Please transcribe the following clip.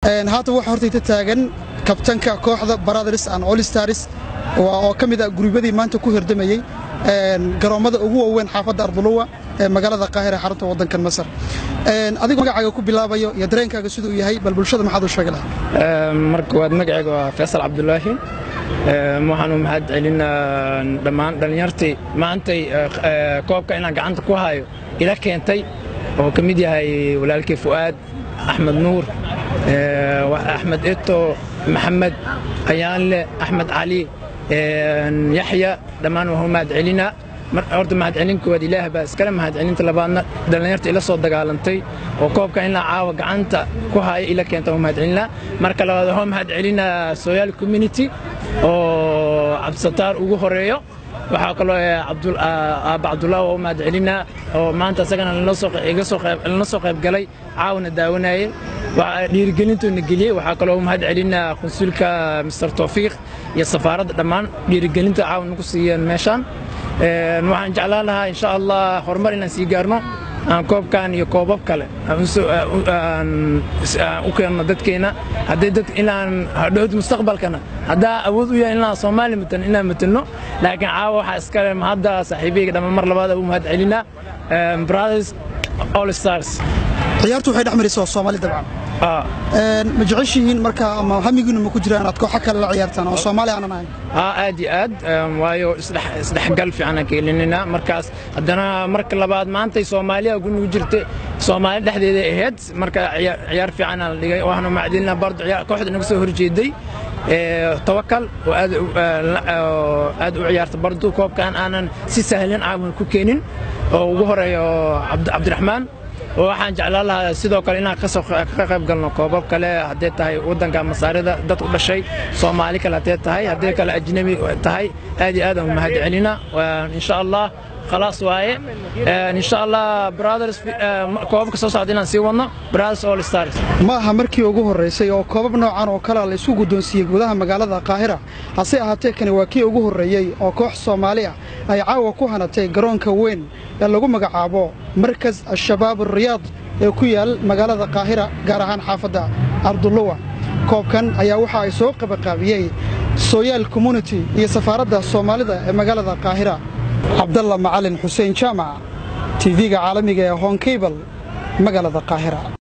haatan waxaa hortayta taagan kabtanka kooxda baradars and olstars oo ka mid ah gurubyadii maanta ku hirdamayey garoommada ugu waaweyn xaafadda arduluwa ee magaalada qaahira xarunta waddankan masar adigoo magacaaga ku bilaabayo iyo dareenkaaga siduu yahay bal bulshada maxaad u sheegi lahaa marka waad magacayga waa faysal cabdulaahi waxaanu mahad celinaa dhammaan dhallinyartii maantay koobka inaan gacanta ku hayo ila keentay oo ka mid yahay walaalkii fu'aad axmed nuur axmed eto maxamed ayaanle axmed cali yaxya dhammaan waa mahad celinaa horta mahadcelin koowaad ilaah baa iskale mahadcelinta labaadna dhallinyarta ila soo dagaalantay oo koobka in la caawa gacanta ku haya ila keenta waa mahadcelinaa marka labaad waxaa mahadcelinaa soyaal community oo cabdisataar ugu horeeyo waxaa kaloo aabba cabdullah waa u mahadcelinaa oo maanta isagana lana soo qayb galay caawna daawanayay dhiirigelintuuna geliyey waxaa kaloo mahad celinaa konsulka mister towfiiq iyo safaaradda dhammaan dhiirigelinta caawna ku siiyeen meeshaan waxaan jeclaan lahaa insha allah horumar inaan sii gaarno aan koobkan iyo koobab kale u keenno dadkeenna haddii dad inaan hadhowd mustaqbalkana haddaa awood u yahay inaan soomaali matan inaan matalno laakiin caawa waxaa iskale hadda saaxiibeyga dhammaan mar labaad u mahad celinaa brothers all stars ciyaartu waxay dhex maraysaa soomaali dabcan ma jeceshihiin marka ama hamigiinu ma ku jira inaad kooxo kale la ciyaartaan oo soomaali aanan ahayn aad iyo aad waayo isdhexgal fiican aan ka helinayna markaas haddana marka labaad maantay soomaaliya gunugu jirta soomaali dhexdeeda ahayd marka ciyaar fiican aan la dhigay waxaanu macdilina bardo kooxda inaga soo horjeeday tawakal oo aad u ciyaarta bardo koobkan aanan si sahlan caawan ku keenin oo ugu horeeyo cabdiraxmaan waxaan jeclaan lahaa sidoo kale inaan ka qayb galno koobab kale haddee tahay waddanka masaarida dad u dhashay soomaali kale haddee tahay haddee kale ajnabi tahay aad iyo aad aan mahad celina insha allah khalaas waaye insha allah brothers koobabka soo socda inaan sii wadno brothers all stars ma aha markii ugu horraysay oo koobab noocan oo kalea la isku guddoonsiiyey gudaha magaalada qaahira hase ahaatee kani waa kii ugu horreeyey oo koox soomaali ah ay caawa ku hanatay garoonka weyn ee lagu magacaabo markas al-shabaab alriyaad ee ku yaal magaalada qaahira gaar ahaan xaafadda arduluwa koobkan ayaa waxa ay soo qabaqaabiyey soyaal community iyo safaaradda soomaalida ee magaalada qaahira cabdalla macalin xuseen jaamac tv-ga caalamiga ee honkabal magaalada qaahira